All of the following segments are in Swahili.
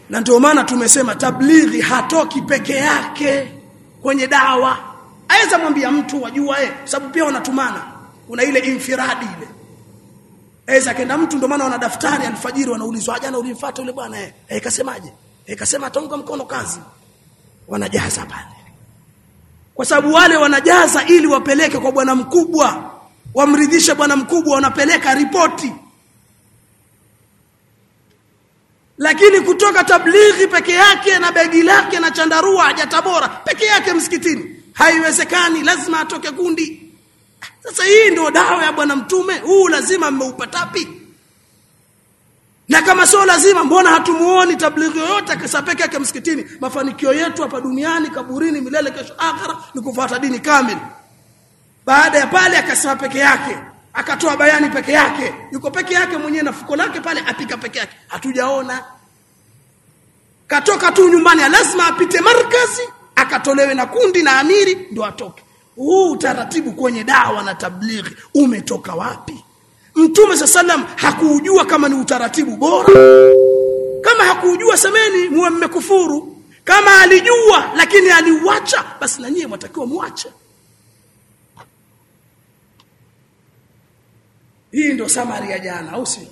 na ndio maana tumesema tablighi hatoki peke yake kwenye dawa aweza mwambia mtu wajua eh sababu pia wanatumana kuna ile infiradi ile aweza kenda mtu ndio maana wana daftari alfajiri wanaulizwa jana ulimfuata yule bwana eh eh kasemaje eh kasema ataunga mkono kazi wanajaza pale kwa sababu wale wanajaza ili wapeleke kwa bwana mkubwa wamridhishe bwana mkubwa wanapeleka ripoti lakini kutoka tablighi peke yake na begi lake na chandarua hajatabora peke yake msikitini haiwezekani lazima atoke kundi sasa hii ndio dawa ya bwana mtume huu lazima mmeupatapi na kama sio lazima mbona hatumuoni tablighi yoyote akisa peke yake msikitini mafanikio yetu hapa duniani kaburini milele kesho akhira ni kufuata dini kamili baada ya pale akasema peke yake akatoa bayani peke yake yuko peke yake mwenyewe na fuko lake pale apika peke yake hatujaona katoka tu nyumbani lazima apite markazi akatolewe na kundi na amiri ndio atoke huu utaratibu kwenye dawa na tablighi umetoka wapi mtume sallam hakuujua kama ni utaratibu bora kama hakuujua semeni muwe mmekufuru kama alijua lakini aliuacha basi na nyie mwatakiwa muache hii ndio samari ya jana au si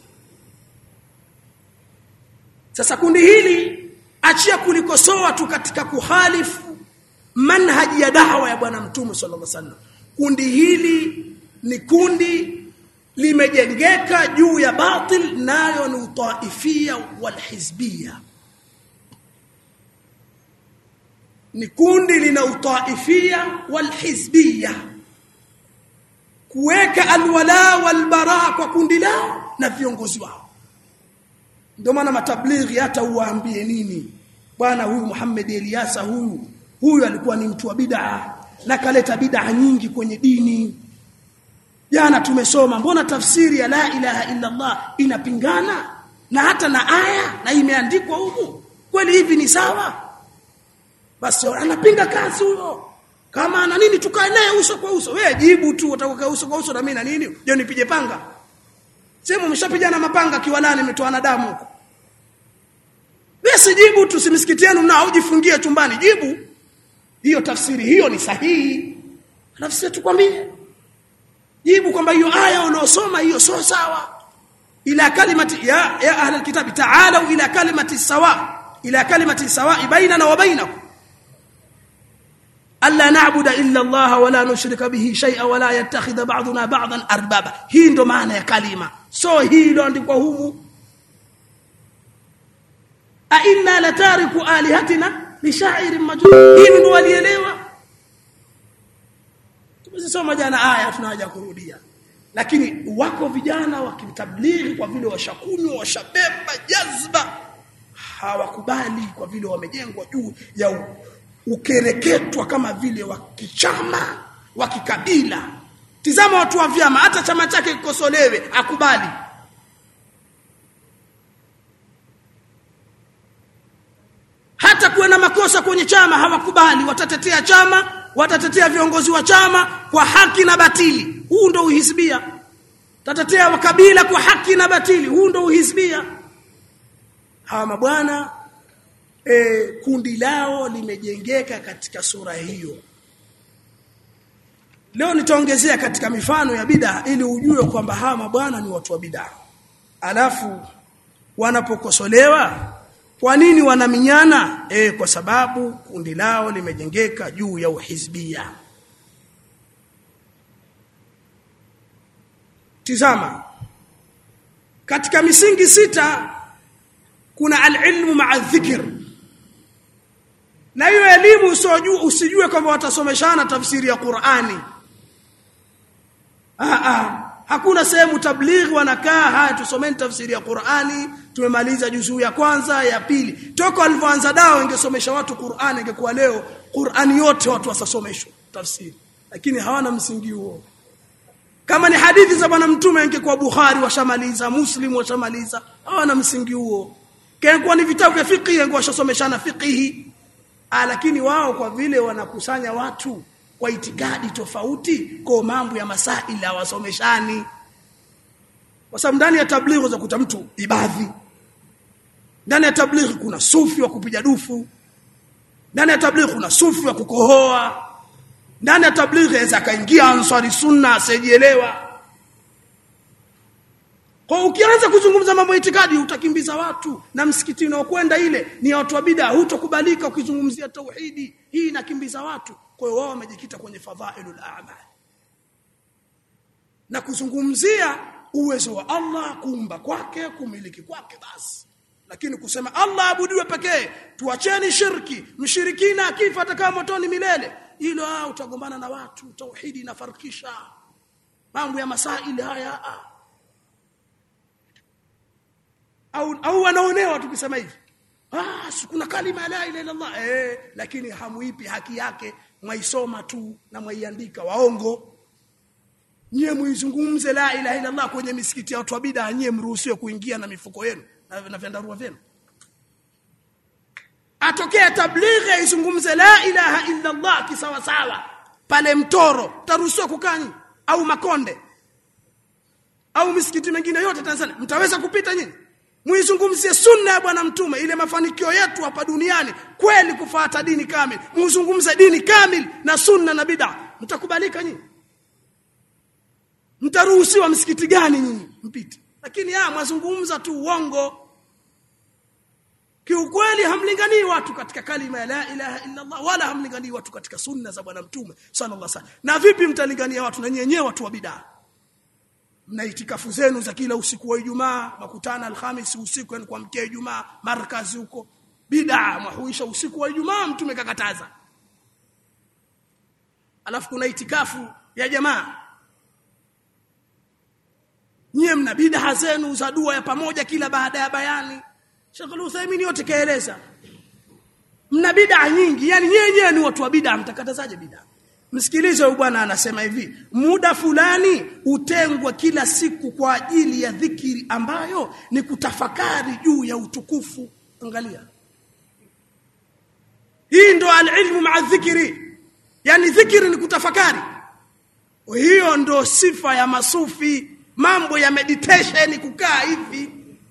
sasa kundi hili achia kulikosoa tu katika kuhalifu manhaji ya dawa ya bwana mtume sallallahu alaihi wasallam kundi hili ni kundi limejengeka juu ya batil nayo ni utaifia walhizbia ni kundi lina utaifia walhizbia kuweka alwala walbara kwa kundi lao na viongozi wao ndio maana matablighi hata uwaambie nini bwana huyu Muhammad Eliasa huyu huyu alikuwa ni mtu wa bid'a na kaleta bid'a nyingi kwenye dini jana tumesoma mbona tafsiri ya la ilaha illa Allah inapingana na hata na aya na imeandikwa huku kweli hivi ni sawa basi anapinga kazi huyo kama ana nini tukae naye uso kwa uso wewe jibu tu utakukaa uso kwa uso na mimi na nini je nipige panga sema umeshapigana mapanga kiwalani imetoana damu huko wewe sijibu tu simsikitieni na ujifungie chumbani jibu hiyo tafsiri hiyo ni sahihi alafu sisi tukwambie jibu kwamba hiyo aya unaosoma hiyo sio sawa ila kalimati ya ya ahli alkitabi ta'alu ila kalimati sawa ila kalimati sawa bainana wa bainakum alla na'budu illa Allah wa la nushrika bihi shay'a wa la yattakhidha ba'duna ba'dan arbaba hii ndo maana ya kalima so hii ndo andikwa humu a inna latariku alihatina li sha'irin majnun hii ndo walielewa tumesoma jana aya tunaja kurudia lakini wako vijana wakitablighi kwa vile washakunywa washabeba jazba hawakubali kwa vile wamejengwa juu ya ukereketwa kama vile wa kichama wa kikabila tizama watu wa vyama hata chama chake kikosolewe akubali hata kuwe na makosa kwenye chama hawakubali watatetea chama watatetea viongozi wa chama kwa haki na batili huu ndo uhisbia tatetea wakabila kwa haki na batili huu ndo uhisbia hawa mabwana e, kundi lao limejengeka katika sura hiyo leo nitaongezea katika mifano ya bid'a ili ujue kwamba hawa mabwana ni watu wa bid'a alafu wanapokosolewa kwa nini wanaminyana e, kwa sababu kundi lao limejengeka juu ya uhizbia tizama katika misingi sita kuna alilmu ma'a dhikr na hiyo elimu usijue usijue kwamba watasomeshana tafsiri ya Qur'ani ah ah hakuna sehemu tablighi wanakaa haya tusomeni tafsiri ya Qur'ani tumemaliza juzuu ya kwanza ya pili toka walivyoanza dawa ingesomesha watu Qur'ani ingekuwa leo Qur'ani yote watu wasasomeshwa tafsiri lakini hawana msingi huo kama ni hadithi za bwana mtume ingekuwa Bukhari washamaliza Muslim washamaliza hawana msingi huo kengekuwa ni vitabu vya fiqh ingekuwa washasomeshana fiqhi ah lakini wao kwa vile wanakusanya watu kwa itikadi tofauti kwa mambo ya masaili hawasomeshani kwa sababu ndani ya tablighi za kuta mtu ibadhi ndani ya tablighi kuna sufi wa kupiga dufu ndani ya tablighi kuna sufi wa kukohoa ndani ya tablighi aweza akaingia ansari sunna asiyejielewa kwa ukianza kuzungumza mambo ya itikadi utakimbiza watu na msikiti unaokwenda ile ni ya watu wa bid'a hutokubalika ukizungumzia tauhidi hii inakimbiza watu kwa hiyo wao wamejikita kwenye fadhailul a'mal na kuzungumzia uwezo wa Allah kuumba kwake kumiliki kwake basi lakini kusema Allah abudiwe pekee tuacheni shirki mshirikina akifa atakaa motoni milele hilo ah utagombana na watu tauhidi inafarikisha mambo ya masaili haya ah. au au wanaonewa tukisema hivi ah si kuna kalima la ilaha illa Allah eh lakini hamuipi haki yake mwaisoma tu na mwaiandika waongo nyie muizungumze la ilaha illa Allah kwenye misikiti ya watu wa bid'a nyie mruhusiwe kuingia na mifuko yenu na, na vyandarua vyenu atokea tablighi aizungumze la ilaha illa Allah kisawa sawa pale mtoro taruhusiwa kukani au makonde au misikiti mingine yote Tanzania mtaweza kupita nyinyi muizungumzie sunna ya bwana mtume ile mafanikio yetu hapa duniani kweli kufuata dini kamili muizungumze dini kamili na sunna na bid'a mtakubalika nyinyi mtaruhusiwa msikiti gani nyinyi mpite lakini ah mwazungumza tu uongo kiukweli hamlinganii watu katika kalima ya la ilaha illa Allah wala hamlinganii watu katika sunna za bwana mtume sallallahu alaihi wasallam na vipi mtalingania watu na nyenyewe watu wa bid'a mna itikafu zenu za kila usiku wa Ijumaa makutana Alhamisi usiku yani kuamkia Ijumaa markazi huko bid'a mwahuisha usiku wa Ijumaa mtume kakataza alafu kuna itikafu ya jamaa nyie mna bid'a zenu za dua ya pamoja kila baada ya bayani Sheikh Al-Uthaymeen yote kaeleza mna bid'a nyingi yani nyenyewe ni watu wa bid'a mtakatazaje bid'a Msikilize huyu bwana anasema hivi, muda fulani utengwa kila siku kwa ajili ya dhikiri ambayo ni kutafakari juu ya utukufu. Angalia. Hii ndo alilmu maa dhikri. Yaani dhikiri ni kutafakari. Hiyo ndo sifa ya masufi, mambo ya meditation kukaa hivi.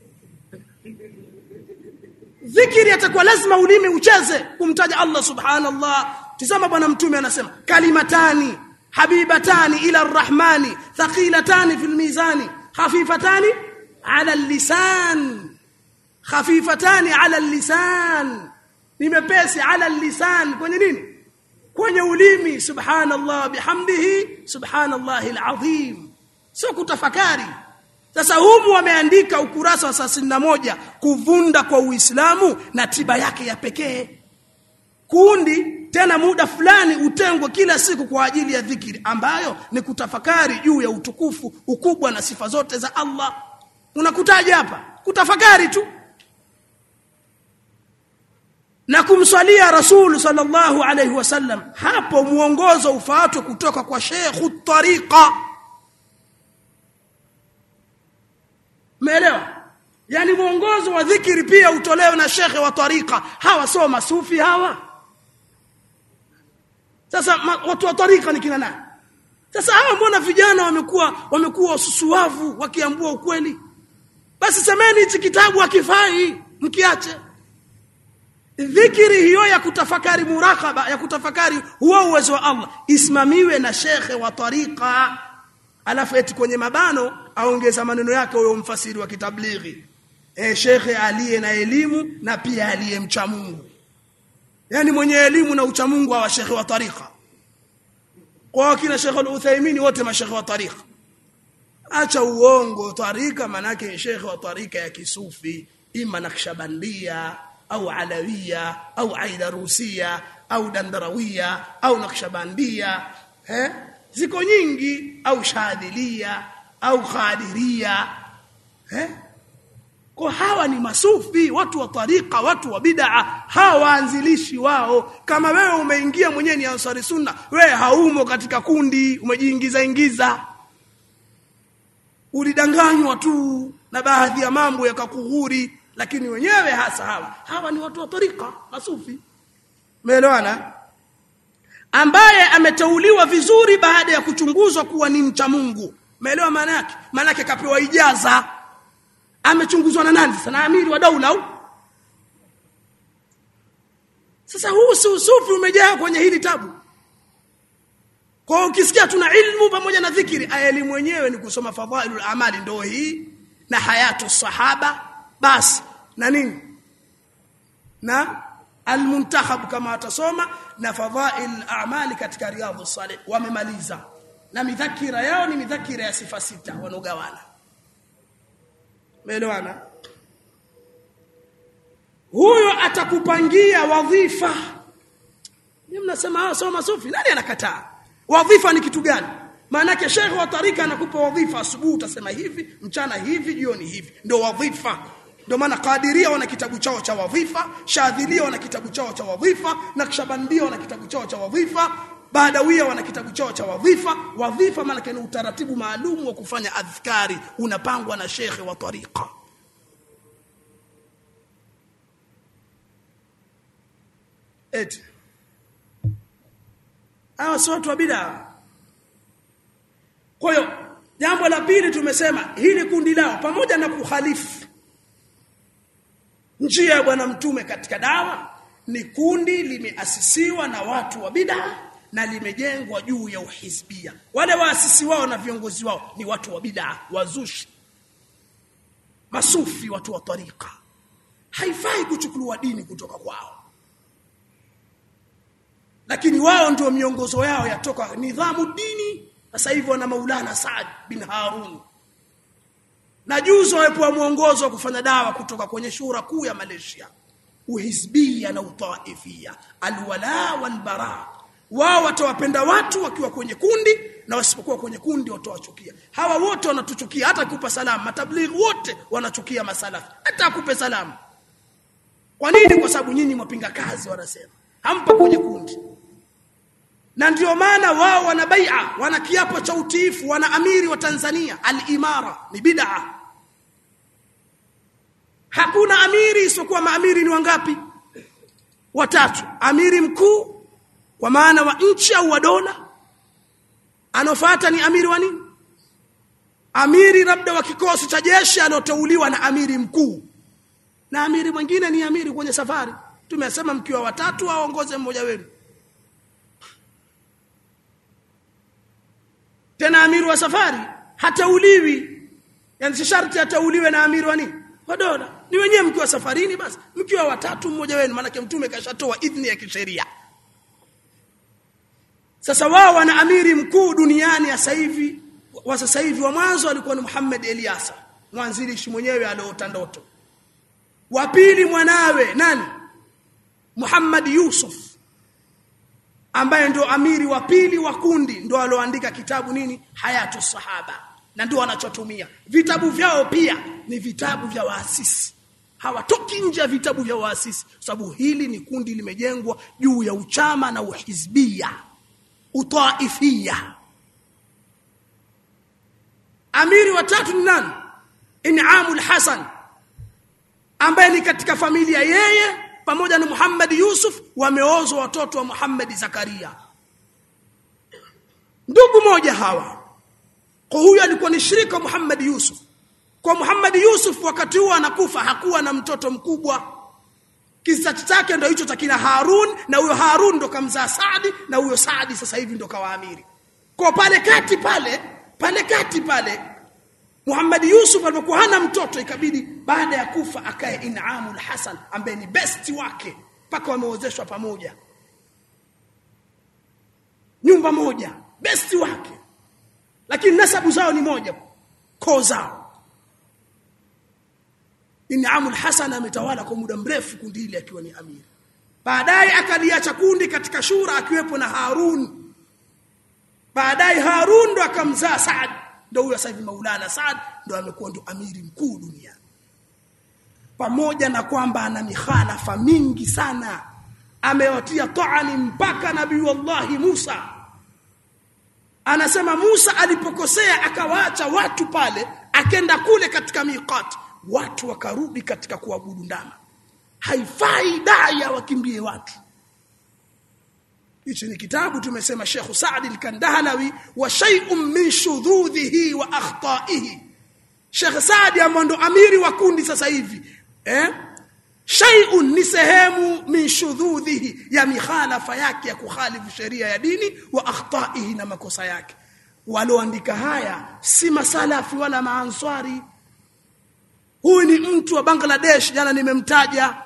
Dhikiri atakuwa lazima ulimi ucheze kumtaja Allah subhanallah Tizama bwana mtume anasema kalimatani habibatani ila arrahmani thaqilatani fil mizani khafifatani ala lisan khafifatani ala lisan nimepesi ala lisan kwenye nini kwenye ulimi subhanallah bihamdihi subhanallahi alazim sio kutafakari sasa humu wameandika ukurasa wa moja kuvunda kwa Uislamu na tiba yake ya pekee kundi tena muda fulani utengwe kila siku kwa ajili ya dhikiri ambayo ni kutafakari juu ya utukufu ukubwa na sifa zote za Allah unakutaja hapa kutafakari tu na kumswalia rasul sallallahu alaihi wasallam hapo muongozo ufaatwe kutoka kwa Sheikh tariqa Umeelewa? Yaani muongozo wa dhikiri pia utolewe na shekhe wa tariqa. Hawa sio masufi hawa. Sasa ma, watu wa tarika ni kina nani? Sasa hawa mbona vijana wamekuwa wamekuwa wasusuavu wakiambua ukweli? Basi semeni hichi kitabu hakifai mkiache. Dhikiri hiyo ya kutafakari murakaba ya kutafakari huo uwezo wa Allah isimamiwe na shekhe wa tarika alafu eti kwenye mabano aongeza maneno yake huyo mfasiri wa kitablighi eh shekhe aliye na elimu na pia aliye mcha Mungu yani mwenye elimu na ucha Mungu wa shekhe wa tarika kwa kina shekhe al-Uthaymeen wote mashekhe wa tarika acha uongo tarika manake shekhe wa tarika ya kisufi ima nakshabandia au alawia au aidarusia au dandarawia au nakshabandia eh ziko nyingi au shadhilia au khadiria eh kwa hawa ni masufi watu wa tarika watu wa bid'a hawa waanzilishi wao kama wewe umeingia mwenyewe ni ansari sunna wewe haumo katika kundi umejiingiza ingiza ulidanganywa tu na baadhi ya mambo yakakughuri lakini wenyewe hasa hawa hawa ni watu wa tarika masufi umeelewana ambaye ameteuliwa vizuri baada ya kuchunguzwa kuwa ni mcha Mungu umeelewa maana yake maana yake kapewa ijaza amechunguzwa na nani sana amiri wa daula au sasa huu si usufi umejaa kwenye hili tabu kwa ukisikia tuna ilmu pamoja na dhikiri aya elimu wenyewe ni kusoma fadhailul amali ndio hii na hayatu sahaba basi na nini na almuntakhab kama watasoma na fadhail a'mali katika riyadhus salih wamemaliza na midhakira yao ni midhakira ya sifa sita wanogawana Umeelewana? Huyo atakupangia wadhifa. Ni mnasema ah soma sufi, nani anakataa? Wadhifa ni kitu gani? Maana yake shekhi wa tarika anakupa wadhifa asubuhi utasema hivi, mchana hivi, jioni hivi. Ndio wadhifa. Ndio maana Qadiria wana kitabu chao cha wadhifa, Shadhilia wana kitabu chao cha wadhifa, Naqshbandia wana kitabu chao cha wadhifa, Badawia wana kitabu chao cha wadhifa. Wadhifa maana ni utaratibu maalum wa kufanya adhkari unapangwa na shekhe wa tariqa. Eti. Hawa si watu wa bid'a. Kwa hiyo jambo la pili tumesema hili kundi lao pamoja na kuhalifu njia ya bwana mtume katika dawa ni kundi limeasisiwa na watu wa bid'a na limejengwa juu ya uhizbia. Wale waasisi wao na viongozi wao ni watu wa bid'a, wazushi, masufi, watu wa tarika. Haifai kuchukuliwa dini kutoka kwao, lakini wao ndio miongozo yao yatoka nidhamu dini. Sasa hivi wana Maulana Saad bin Harun na juzi wamepewa mwongozo wa kufanya dawa kutoka kwenye shura kuu ya Malaysia, uhizbia na utaifia, alwala walbara wao watawapenda watu wakiwa kwenye kundi na wasipokuwa kwenye kundi watawachukia. Hawa wote wanatuchukia, hata kupa salamu. Matablighi wote wanachukia masalafi, hata akupe salamu. Kwa nini? Kwa sababu nyinyi mwapinga kazi, wanasema hampa kwenye kundi, na ndio maana wao wana bai'a, wana kiapo cha utiifu, wana amiri wa Tanzania. Al-imara ni bid'a. Hakuna amiri isipokuwa maamiri ni wangapi? Watatu. Amiri mkuu kwa maana wa nchi au wa dola anofuata ni amiri wa nini amiri labda wa kikosi cha jeshi alioteuliwa na amiri mkuu na amiri mwingine ni amiri kwenye safari tumesema mkiwa watatu aongoze mmoja wenu tena amiri wa safari hatauliwi yani si sharti atauliwe na amiri wa nini wa dola ni wenyewe mkiwa safarini basi mkiwa watatu mmoja wenu maana mtume kashatoa idhni ya kisheria sasa wao wana amiri mkuu duniani sasa hivi wa sasa hivi wa mwanzo alikuwa ni Muhammad Eliasa mwanzilishi mwenyewe aliota ndoto wa pili mwanawe nani Muhammad Yusuf ambaye ndio amiri wa pili wa kundi ndio alioandika kitabu nini Hayatu Sahaba na ndio wanachotumia vitabu vyao pia ni vitabu vya waasisi hawatoki nje ya vitabu vya waasisi sababu hili ni kundi limejengwa juu ya uchama na uhizbia utaifia amiri wa tatu ni nani inamul hasan ambaye ni katika familia yeye pamoja na Muhammad Yusuf wameozwa watoto wa Muhammad Zakaria ndugu moja hawa kwa huyu alikuwa ni shirika Muhammad Yusuf kwa Muhammad Yusuf wakati huo anakufa hakuwa na mtoto mkubwa kisa chake ndio hicho cha kina Harun na huyo Harun ndo kamzaa Saadi na huyo Saadi sasa hivi ndo kawaamiri kwa pale kati pale pale kati pale Muhammad Yusuf alipokuwa hana mtoto ikabidi baada ya kufa akae Inamul Hasan ambaye ni besti wake mpaka wameozeshwa pamoja nyumba moja besti wake lakini nasabu zao ni moja koo zao Inamul Hasan ametawala kwa muda mrefu kundi hili akiwa ni amiri baadaye akaliacha kundi katika shura akiwepo na Harun baadaye Harun ndo akamzaa Saad ndio huyo sasa hivi Maulana Saad ndo amekuwa ndo amiri mkuu duniani pamoja na kwamba ana mikhalafa mingi sana amewatia taani mpaka nabii wallahi Musa anasema Musa alipokosea akawaacha watu pale akenda kule katika miqat watu wakarudi katika kuabudu ndama haifai daya wakimbie watu hichi ni kitabu tumesema Sheikh Saad al-Kandahalawi wa shay'un min shudhudhihi wa akhtaihi Sheikh Saad ambaye ndo amiri wa kundi sasa hivi eh shay'un ni sehemu min shudhudhihi ya mikhalafa yake ya kukhalifu sheria ya dini wa akhtaihi na makosa yake walioandika haya si masalafi wala maanswari huyu ni mtu wa Bangladesh jana nimemtaja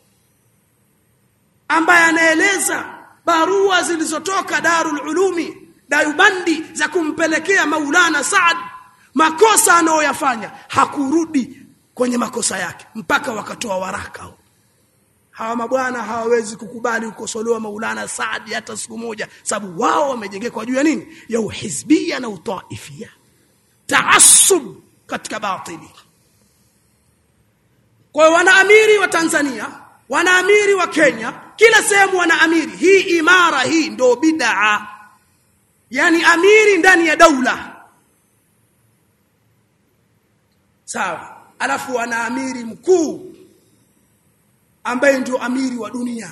ambaye anaeleza barua zilizotoka Darul Ulumi Dayubandi za kumpelekea Maulana Saad makosa anayoyafanya hakurudi kwenye makosa yake mpaka wakatoa waraka hawa mabwana hawawezi kukubali ukosolewa Maulana Saad hata siku moja sababu wao wamejengekwa juu ya nini ya uhizbia na utaifia taassub katika batili kwa wanaamiri wa Tanzania wanaamiri wa Kenya kila sehemu wanaamiri hii imara hii ndo bid'a yani amiri ndani ya daula sawa alafu wana amiri mkuu ambaye ndio amiri wa dunia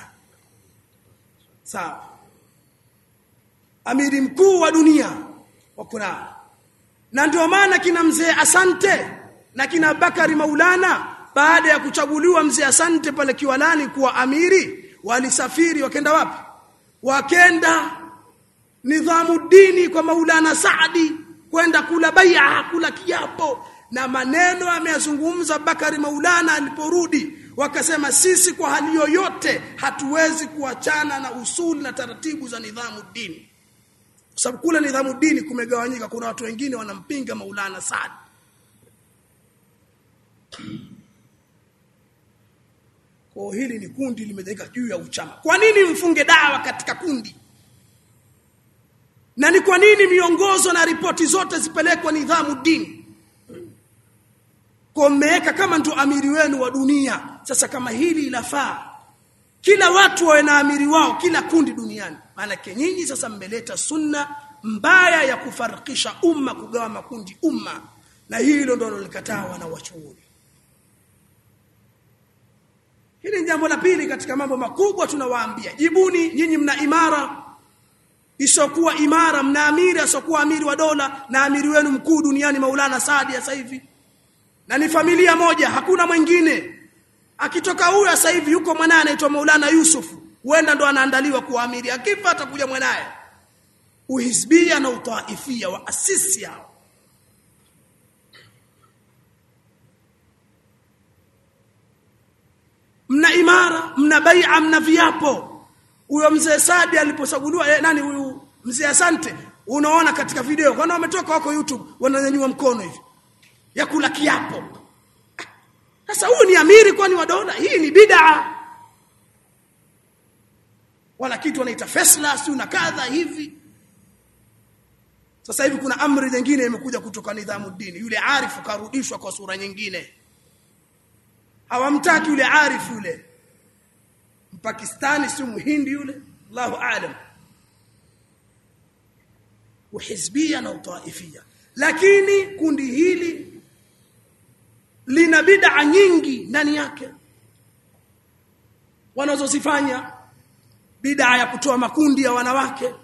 sawa amiri mkuu wa dunia wakuna na ndio maana kina mzee Asante na kina Bakari Maulana baada ya kuchaguliwa mzee Asante pale Kiwalani kuwa amiri walisafiri wakenda wapi wakenda nidhamu dini kwa Maulana Saadi kwenda kula bai'a kula kiapo na maneno ameyazungumza Bakari Maulana aliporudi wakasema sisi kwa hali yoyote hatuwezi kuachana na usuli na taratibu za nidhamu dini kwa sababu kule nidhamu dini kumegawanyika kuna watu wengine wanampinga Maulana Saad kwa hili ni kundi limejengeka juu ya uchama kwa nini mfunge dawa katika kundi na ni kwa nini miongozo na ripoti zote zipelekwa nidhamu dini kwa mmeweka kama ndo amiri wenu wa dunia sasa kama hili inafaa kila watu wawe na amiri wao kila kundi duniani maana nyinyi sasa mmeleta sunna mbaya ya kufarikisha umma kugawa makundi umma na hilo ndo lolikataa wana wachuoni hili ni jambo la pili katika mambo makubwa tunawaambia jibuni nyinyi mna imara isokuwa imara mna amiri asokuwa amiri wa dola na amiri wenu mkuu duniani Maulana Saadi sasa hivi na ni familia moja hakuna mwingine akitoka huyu sasa hivi yuko mwanae anaitwa Maulana Yusufu huenda ndo anaandaliwa kuwa amiri akifa atakuja mwanae uhizbia na utaifia wa asisi hao mna imara mna bai'a mna viapo huyo mzee Sadi aliposaguliwa eh, nani huyu mzee Asante unaona katika video kwani wametoka wako YouTube wananyanyua mkono hivi ya kula kiapo sasa huyu ni amiri kwani wa dola hii ni bid'a wala kitu wanaita fesla si na kadha hivi sasa hivi kuna amri nyingine imekuja kutoka nidhamu dini yule arifu karudishwa kwa sura nyingine hawamtaki yule arifu yule mpakistani si muhindi yule Allahu aalam uhizbia na utaifia lakini kundi hili lina bid'a nyingi ndani yake wanazozifanya bid'a ya kutoa makundi ya wanawake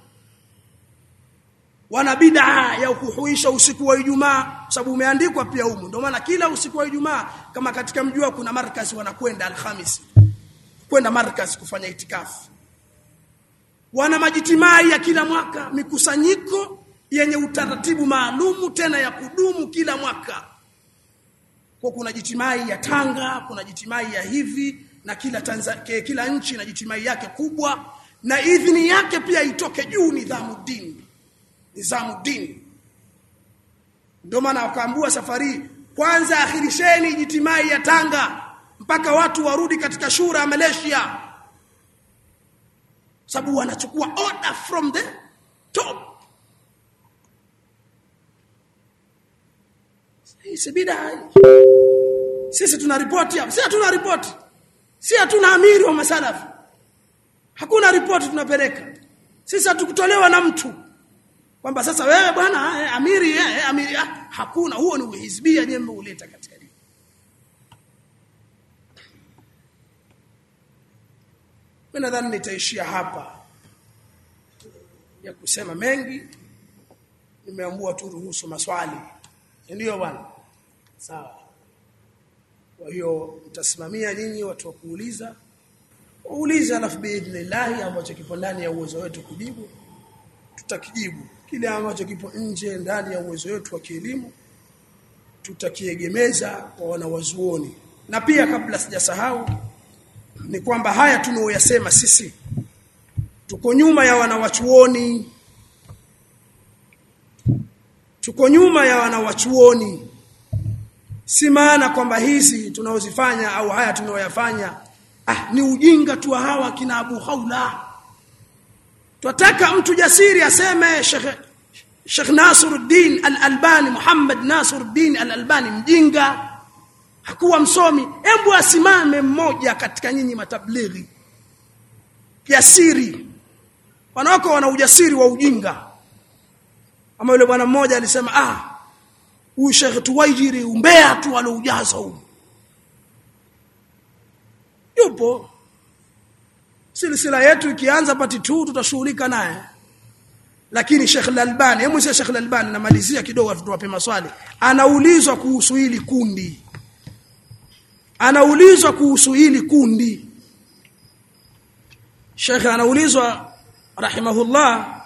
wana bid'a ya kuhuisha usiku wa Ijumaa sababu umeandikwa pia humu ndio maana kila usiku wa Ijumaa kama katika mjua kuna markazi wanakwenda Alhamisi kwenda markazi kufanya itikafu wana majitimai ya kila mwaka mikusanyiko yenye utaratibu maalumu tena ya kudumu kila mwaka kwa kuna jitimai ya Tanga kuna jitimai ya hivi na kila Tanzania kila nchi na jitimai yake kubwa na idhini yake pia itoke juu nidhamu dini nidhamu dini ndio maana wakaambua safari kwanza akhirisheni jitimai ya Tanga mpaka watu warudi katika shura ya Malaysia sababu wanachukua order from the top hii bid'a sisi tuna ripoti hapa si hatuna ripoti si hatuna amiri wa masalafu hakuna ripoti tunapeleka sisi hatukutolewa na mtu kwamba sasa wewe bwana eh, amiri eh, amiri ah, hakuna huo ni uhizbia nyembe uleta katika dini mimi nadhani nitaishia hapa ya kusema mengi nimeamua tu ruhusu maswali ndio bwana sawa kwa hiyo mtasimamia nyinyi watu wa kuuliza uulize alafu biidhnillah ambacho kipo ndani ya uwezo wetu kujibu tutakijibu kile ambacho kipo nje ndani ya uwezo wetu wa kielimu tutakiegemeza kwa wanawazuoni na pia kabla sijasahau ni kwamba haya tunaoyasema sisi tuko nyuma ya wanawachuoni tuko nyuma ya wanawachuoni si maana kwamba hizi tunaozifanya au haya tunaoyafanya ah ni ujinga tu hawa kina Abu Khawla Twataka mtu jasiri aseme Sheikh Sheikh Nasruddin Al-Albani Muhammad Nasruddin Al-Albani mjinga hakuwa msomi hebu asimame mmoja katika nyinyi matablighi jasiri wanawako wana ujasiri wa ujinga ama yule bwana mmoja alisema ah huyu Sheikh Tuwaijiri umbea tu aloujaza huu yupo silsila yetu ikianza pati 2 tutashughulika naye lakini Sheikh Al-Albani hebu sasa Sheikh Al-Albani namalizia kidogo tuwape maswali anaulizwa kuhusu hili kundi anaulizwa kuhusu hili kundi Sheikh anaulizwa rahimahullah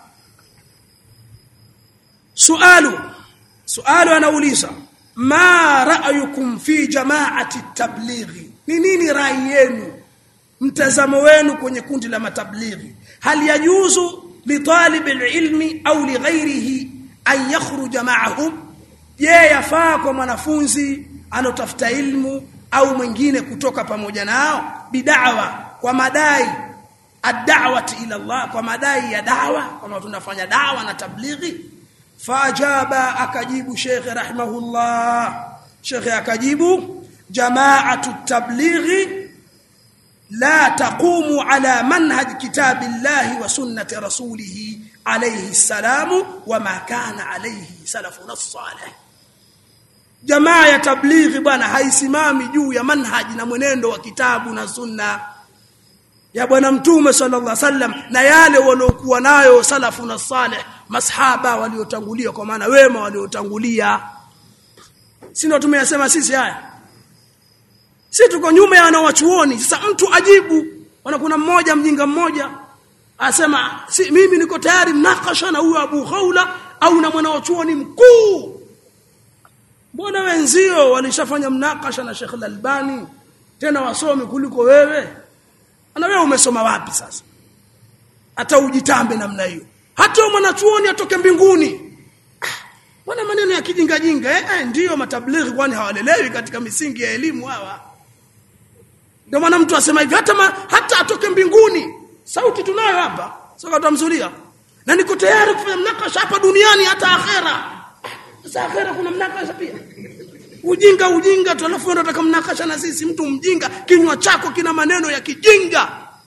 sualu sualu anauliza ma ra'yukum fi jama'ati tablighi ni nini rai yenu mtazamo wenu kwenye kundi la matablighi hal yajuzu li talib ilmi au li ghairihi an yakhruja ma'ahum je yafaa kwa mwanafunzi anotafuta ilmu au mwingine kutoka pamoja nao bidawa kwa madai ad-da'wati ila Allah kwa madai ya dawa kama tunafanya dawa na tablighi fajaba akajibu Sheikh rahimahullah Sheikh akajibu jama'atu tablighi لا تقوم على منهج كتاب الله وسنة رسوله عليه السلام وما كان عليه سلفنا الصالح jamaa ya tablighi bwana haisimami juu ya manhaji na mwenendo wa kitabu na sunna ya bwana mtume sallallahu alaihi wasallam na yale waliokuwa nayo salafu na salih masahaba waliotangulia kwa maana wema waliotangulia si ndio tumeyasema sisi haya si tuko nyuma ya wanawachuoni sasa mtu ajibu wana kuna mmoja mjinga mmoja asema si mimi niko tayari mnakasha na huyo Abu Khawla au na mwanawachuoni mkuu mbona wenzio walishafanya mnakasha na Sheikh Al-Albani tena wasomi kuliko wewe ana wewe umesoma wapi sasa hata ujitambe namna hiyo hata mwanachuoni atoke mbinguni Bwana maneno ya kijinga jinga eh, eh ndiyo matablighi kwani hawalelewi katika misingi ya elimu hawa ndio maana mtu asema hivi hata ma, hata atoke mbinguni sauti tunayo hapa sasa tutamzulia na niko tayari kufanya mnakasha hapa duniani hata akhera sasa akhera kuna mnakasha pia ujinga ujinga tu alafu unataka mnakasha na sisi mtu mjinga kinywa chako kina maneno ya kijinga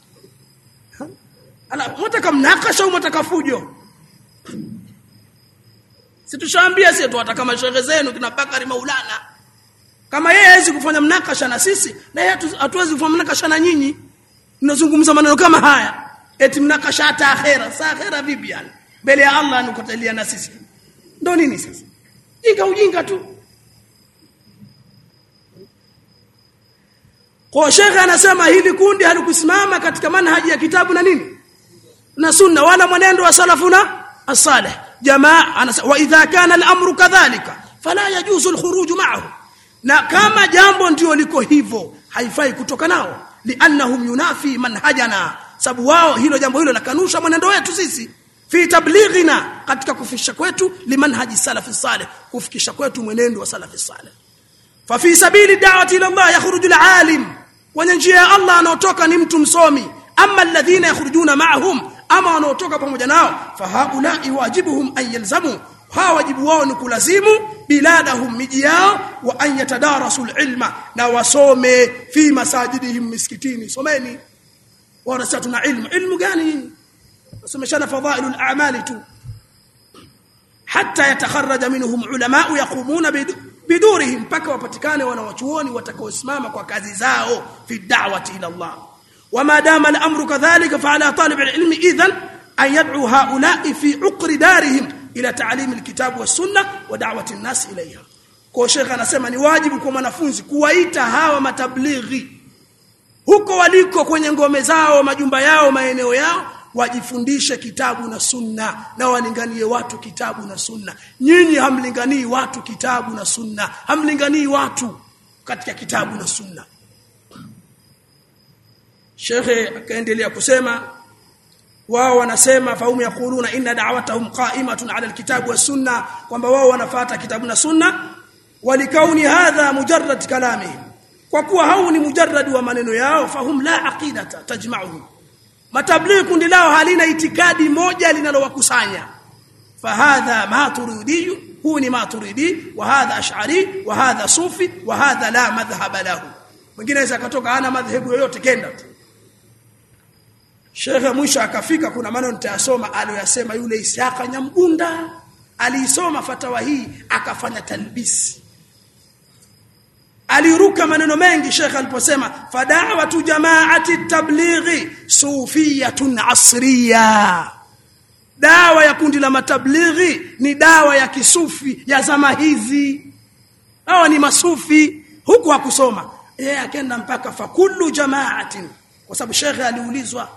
ala unataka mnakasha au unataka fujo si tushaambia sisi tuwataka mashehe zenu kina Bakari Maulana kama yeye hawezi kufanya mnakasha na sisi na yeye hatuwezi kufanya mnakasha na nyinyi tunazungumza maneno kama haya eti mnakasha hata akhera saa akhera vipi yani mbele ya Allah anukatalia na sisi ndo nini sasa jinga ujinga tu kwa shekhe anasema hili kundi halikusimama katika manhaji ya kitabu na nini na sunna wala mwenendo wa salafuna as-salih jamaa anasema wa idha kana al-amru kadhalika fala yajuzu al-khuruj ma'ahu na kama jambo ndio liko hivyo haifai kutoka nao liannahum yunafi manhajana sababu wao hilo jambo hilo lakanusha mwenendo wetu sisi fi tablighina katika kufisha kwetu limanhaji salafi salih kufikisha kwetu mwenendo wa salafi salih fa fi sabili da'wati ila Allah yakhruju al-alim kwenye njia ya Allah anaotoka ni mtu msomi amma alladhina yakhrujuna ma'ahum ama wanaotoka pamoja nao fa haula wajibuhum an yalzamu hawa wajibu wao ni kulazimu biladahum miji yao wa an yatadarasu ilma na wasome fi masajidihim miskitini someni wanasema tuna ilmu ilmu gani nasomeshana fadhailul a'mali tu hatta yatakharraja minhum ulama yaqumuna bidurihim mpaka wapatikane wanawachuoni watakaosimama kwa kazi zao fi da'wati ila Allah وما دام الامر كذلك فعلى طالب العلم اذا ان يدعو هؤلاء في عقر دارهم الى تعليم الكتاب والسنه ودعوه الناس اليها kwa shekhe anasema ni wajibu kwa mwanafunzi kuwaita hawa matablighi huko waliko kwenye ngome zao majumba yao maeneo yao wajifundishe kitabu na sunna na walinganie watu kitabu na sunna nyinyi hamlinganii watu kitabu na sunna hamlinganii watu katika kitabu na sunna Shekhe akaendelea kusema wao wanasema faumu yakuluna inna da'watahum qa'imatun 'ala alkitabi was sunna kwamba wao wanafuata kitabu na sunna walikauni hadha mujarrad kalamihim kwa kuwa hau ni mujarrad wa maneno yao fahum la aqidata tajma'uhum matablighi kundi lao halina itikadi moja linalowakusanya fahadha maturidi huu ni maturidi wa hadha ash'ari wa hadha sufi wa hadha la madhhab lahu mwingine aweza akatoka ana madhehebu yoyote kenda tu Shekhe mwisho akafika kuna maneno nitayasoma aliyosema yule Ishaqa Nyamgunda aliisoma fatawa hii akafanya talbisi aliruka maneno mengi Sheikh aliposema fada'watu jama'ati tablighi sufiyatun asriya dawa ya kundi la matablighi ni dawa ya kisufi ya zama hizi hawa ni masufi huku hakusoma yeye akaenda mpaka fakullu jama'atin kwa sababu Sheikh aliulizwa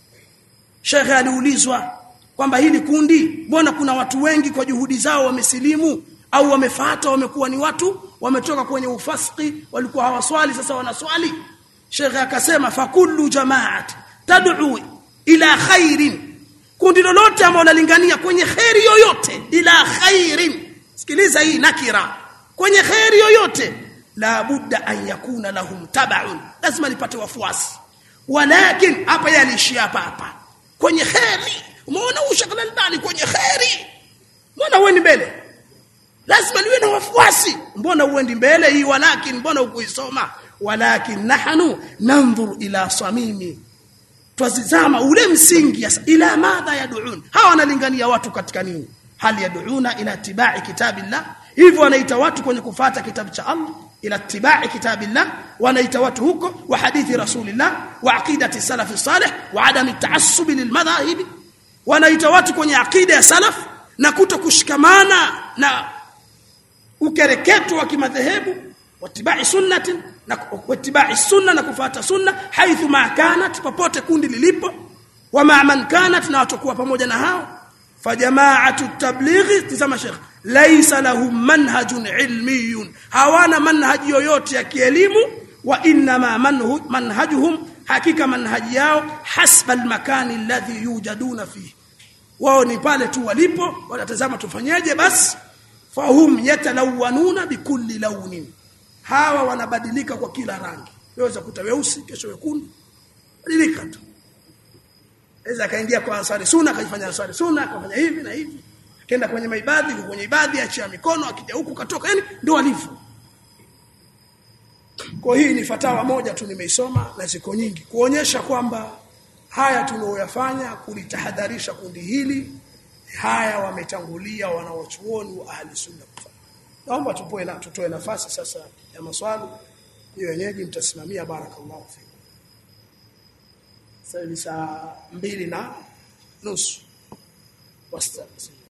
Sheikh aliulizwa kwamba hili kundi mbona kuna watu wengi kwa juhudi zao wamesilimu au wamefuata wamekuwa ni watu wametoka kwenye ufasiki walikuwa hawaswali sasa wanaswali Sheikh akasema fakullu jama'at tad'u ila khairin kundi lolote ambalo linalingania kwenye khairi yoyote ila khairin sikiliza hii nakira kwenye khairi yoyote la budda an yakuna lahum tab'un lazima lipate wafuasi walakin hapa yaliishia hapa hapa kwenye khairi umeona ushakala ndani kwenye khairi mbona wewe ni mbele lazima liwe na wafuasi mbona uendi mbele hii walakin mbona ukuisoma walakin nahnu nanzur ila samimi twazizama ule msingi yasa ila madha yad'un hawa wanalingania watu katika nini hali yad'una ila tibai kitabillah hivyo wanaita watu kwenye kufata kitabu cha Allah ila tibai kitabillah wanaita watu huko wa hadithi rasulillah wa aqidati salafi salih wa adam taassub lilmadhahib wanaita watu kwenye aqida ya salaf na kuto kushikamana na ukereketo wa kimadhehebu watibai sunnati na watibai sunna na kufuata sunna haithu ma kanat popote kundi lilipo wa ma man kanat na watakuwa pamoja na hao fajamaatu tablighi tazama sheikh laysa lahum manhajun ilmiyun hawana manhaji yoyote ya kielimu wa inma manhajuhum hakika manhaji yao hasba almakani alladhi yujaduna fihi wao ni pale tu walipo wanatazama tufanyeje basi fahum yatalawanuna bikulli launin hawa wanabadilika kwa kila rangi waweza kuta weusi kesho wekundu badilika tu aweza akaingia kwa ansari sunna akaifanya ansari sunna akafanya hivi na hivi akaenda kwenye maibadhi kwenye ibadhi achia mikono akija huku katoka yani ndio alivyo kwa hii ni fatawa moja tu nimeisoma na ziko nyingi kuonyesha kwamba haya tunaoyafanya kulitahadharisha kundi hili haya wametangulia wanawachuoni wa ahli sunna kufanya naomba tupoe na tutoe nafasi sasa ya maswali hiyo wenyeji mtasimamia barakallahu fikum sasa ni saa mbili na nusu wasta